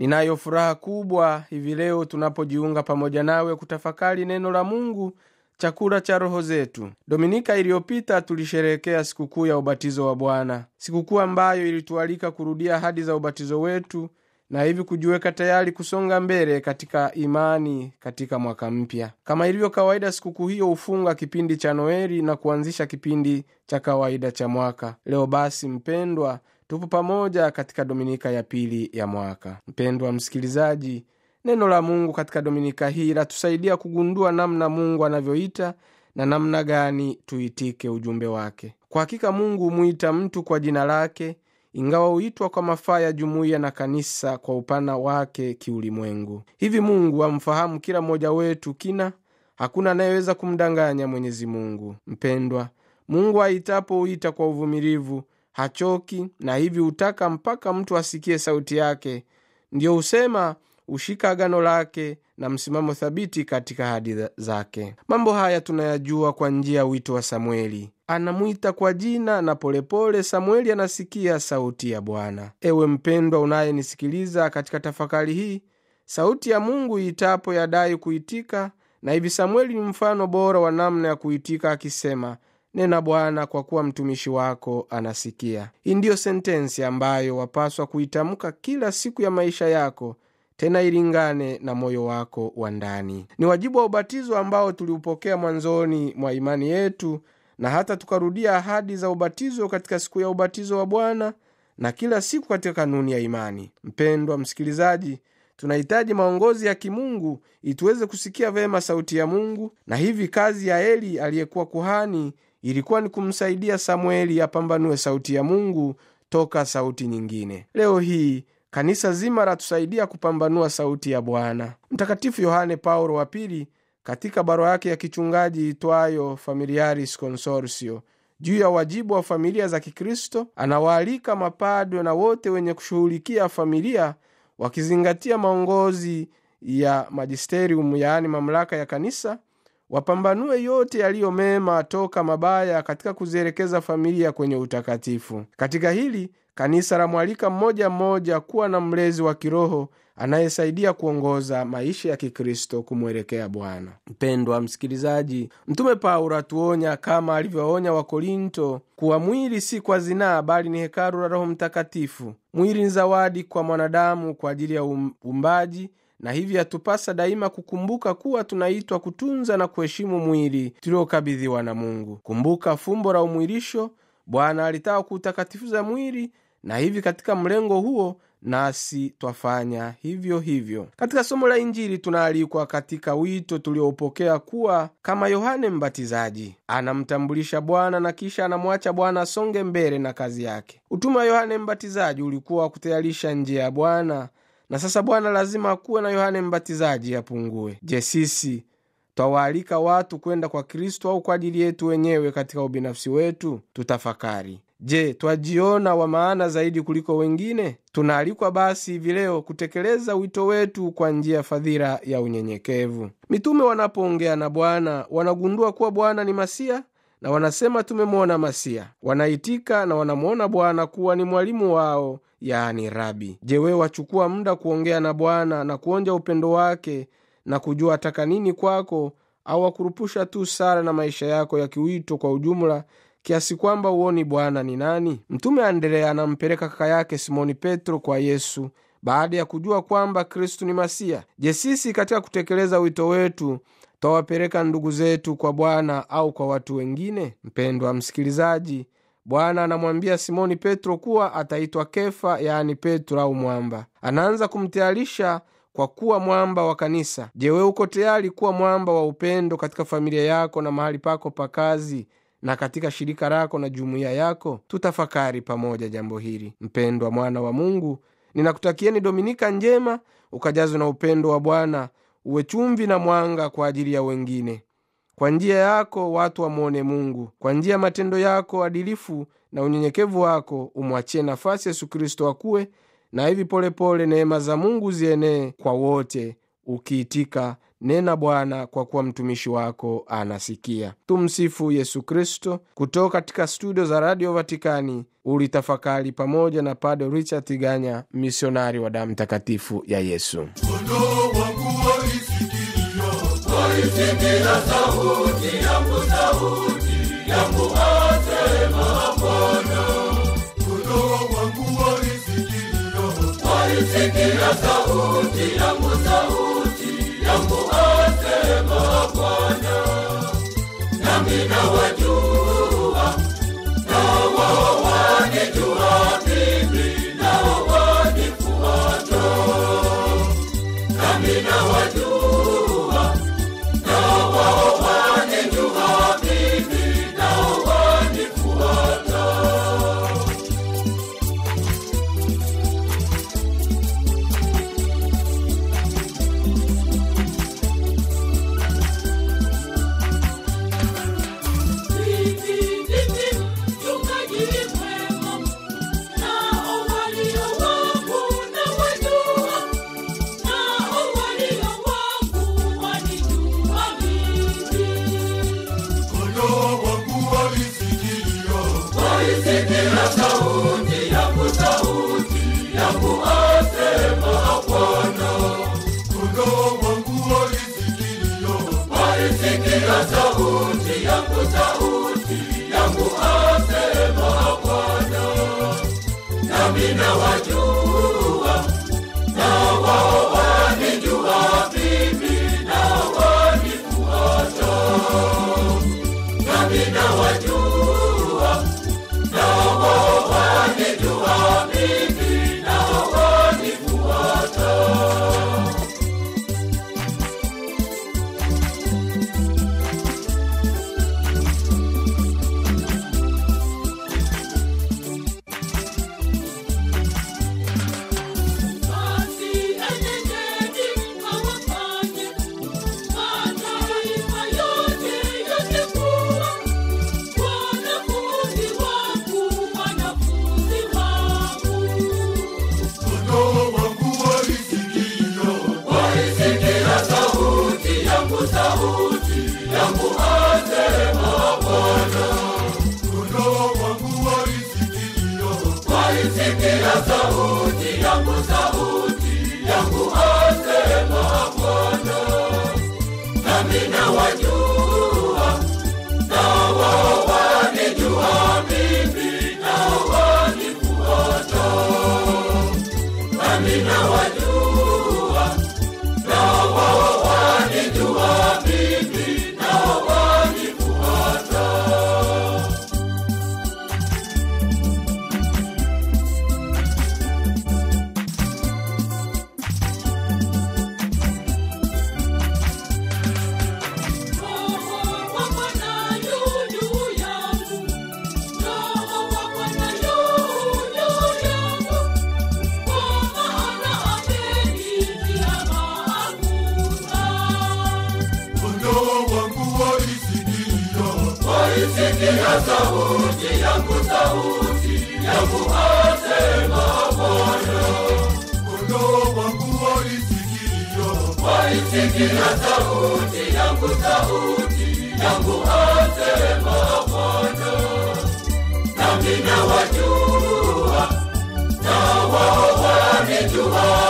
ninayo furaha kubwa hivi leo tunapojiunga pamoja nawe kutafakari neno la mungu chakula cha roho zetu dominika iliyopita tulisherehekea sikukuu ya ubatizo wa bwana sikukuu ambayo ilitualika kurudia ahadi za ubatizo wetu na hivi kujiweka tayari kusonga mbele katika imani katika mwaka mpya kama ilivyo kawaida sikukuu hiyo hufunga kipindi cha noeli na kuanzisha kipindi cha kawaida cha mwaka leo basi mpendwa tupo pamoja katika dominika ya pili ya mwaka mpendwa msikilizaji neno la mungu katika dominika hii latusaidia kugundua namna mungu anavyoita na namna gani tuitike ujumbe wake kwa hakika mungu humwita mtu kwa jina lake ingawa huitwa kwa mafaa ya jumuiya na kanisa kwa upana wake kiulimwengu hivi mungu amfahamu kila mmoja wetu kina hakuna anayeweza kumdanganya mwenyezi mungu mpendwa mungu aitapo huita kwa uvumilivu hachoki na hivi hutaka mpaka mtu asikie sauti yake ndiyo husema hushika agano lake na msimamo thabiti katika hadi zake mambo haya tunayajua kwa njia ya wito wa samueli anamwita kwa jina na polepole samueli anasikia sauti ya bwana ewe mpendwa unayenisikiliza katika tafakari hii sauti ya mungu iitapo yadai kuitika na hivi samueli ni mfano bora wa namna ya kuitika akisema nena bwana kwa kuwa mtumishi wako anasikia hii ndiyo sentensi ambayo wapaswa kuitamka kila siku ya maisha yako tena ilingane na moyo wako wa ndani ni wajibu wa ubatizo ambao tuliupokea mwanzoni mwa imani yetu na hata tukarudia ahadi za ubatizo katika siku ya ubatizo wa bwana na kila siku katika kanuni ya imani mpendwa msikilizaji tunahitaji maongozi ya kimungu ili tuweze kusikia vema sauti ya mungu na hivi kazi ya eli aliyekuwa kuhani ilikuwa ni kumsaidia samueli apambanue sauti ya mungu toka sauti nyingine leo hii kanisa zima latusaidia kupambanua sauti ya bwana mtakatifu yohane paulo wa pili katika barua yake ya kichungaji itwayo familiaris consortio juu ya wajibu wa familia za kikristo anawaalika mapadwe na wote wenye kushughulikia familia wakizingatia maongozi ya magisterium yaani mamlaka ya kanisa wapambanue yote yaliyo mema toka mabaya katika kuzielekeza familia kwenye utakatifu katika hili kanisa la mwalika mmoja mmoja kuwa na mlezi wa kiroho anayesaidia kuongoza maisha ya kikristo kumwelekea bwana mpendwa msikilizaji mtume paulo atuonya kama alivyoonya wakorinto kuwa mwili si kwa zinaa bali ni hekalu la roho mtakatifu mwili ni zawadi kwa mwanadamu kwa ajili ya uumbaji na hivi yatupasa daima kukumbuka kuwa tunaitwa kutunza na kuheshimu mwili tuliokabidhiwa na mungu kumbuka fumbo la umwilisho bwana alitaka kuutakatifuza mwili na hivi katika mlengo huo nasi twafanya hivyo hivyo katika somo la injili tunaalikwa katika wito tulioupokea kuwa kama yohane mbatizaji anamtambulisha bwana na kisha anamwacha bwana asonge mbele na kazi yake utume wa yohane mbatizaji ulikuwa wa kutayarisha njia ya bwana na sasa bwana lazima akuwe na yohane mbatizaji apungue je sisi twawaalika watu kwenda kwa kristo au kwa ajili yetu wenyewe katika ubinafsi wetu tutafakari je twajiona wa maana zaidi kuliko wengine tunaalikwa basi hivi leo kutekeleza wito wetu kwa njia ya fadhila ya unyenyekevu mitume wanapoongea na bwana wanagundua kuwa bwana ni masia na wanasema tumemwona masia wanaitika na wanamwona bwana kuwa ni mwalimu wao yaani rabi je wewe wachukua muda kuongea na bwana na kuonja upendo wake na kujua ataka nini kwako au wakurupusha tu sara na maisha yako ya kiwito kwa ujumla kiasi kwamba uoni bwana ni nani mtume andrea anampeleka kaka yake simoni petro kwa yesu baada ya kujua kwamba kristu ni masia je sisi katika kutekeleza wito wetu twawapeleka ndugu zetu kwa bwana au kwa watu wengine mpendwa msikilizaji bwana anamwambia simoni petro kuwa ataitwa kefa yaani petro au mwamba anaanza kumtayarisha kwa kuwa mwamba wa kanisa je we uko tayari kuwa mwamba wa upendo katika familia yako na mahali pako pa kazi na katika shirika lako na jumuiya yako tutafakari pamoja jambo hili mpendwa mwana wa mungu ninakutakieni dominika njema ukajazwe na upendo wa bwana uwe chumvi na mwanga kwa ajili ya wengine kwa njia yako watu wamwone mungu kwa njia ya matendo yako adilifu na unyenyekevu wako umwachie nafasi yesu kristo akuwe na hivi polepole neema za mungu zienee kwa wote ukiitika nena Bwana, kwa kuwa mtumishi wako anasikia. Tumsifu Yesu Kristo. Kutoka katika studio za Radio Vatikani ulitafakari pamoja na Padre Richard Tiganya, misionari wa damu takatifu ya Yesu. Kondoo wangu walisikia, walisikia sauti yangu, sauti yangu asema Bwana. Kondoo wangu walisikia, walisikia sauti yangu, sauti yangu asema Bwana. Nami nawajua, nao wao wanijua mimi, nao wanifuata nami nawajua, nao wao wanijua mimi, nao wanifuata. Mimi ndimi mchungaji mwema, nao walio wangu nawajua, nao walio wangu wanijua mimi. Kondoo wangu walisikia, walisikia sauti yangu, sauti yangu asema Bwana. Kondoo wangu walisikia, walisikia sauti yangu, sauti yangu asema Bwana. Nami nawajua, nao wao wanijua mimi, nao wanifuata. Nami nawajua, nao wao wanijua mimi, nao wanifuata. Basi enendeni mkawafanye mataifa yote yote kuwa wanafunzi wangu, wanafunzi wangu. Kondoo wangu walisikia, walisikia sauti yangu, sauti yangu asema Bwana. Kondoo wangu walisikia, walisikia sauti yangu, sauti yangu asema Bwana. Nami nawajua, nao wao wanijua mimi, nao wanifuata. Nami nawajua, nao wao wanijua mimi, nao wanifuata. Roho wa Bwana yu juu yangu, Roho wa Bwana yu juu yangu, kwa maana amenitia mafuta. Kondoo wangu walisikia, walisikia sauti yangu, sauti yangu asema Bwana. Kondoo wangu walisikia, walisikia sauti yangu, sauti yangu asema Bwana. Nami nawajua, nao wao wanijua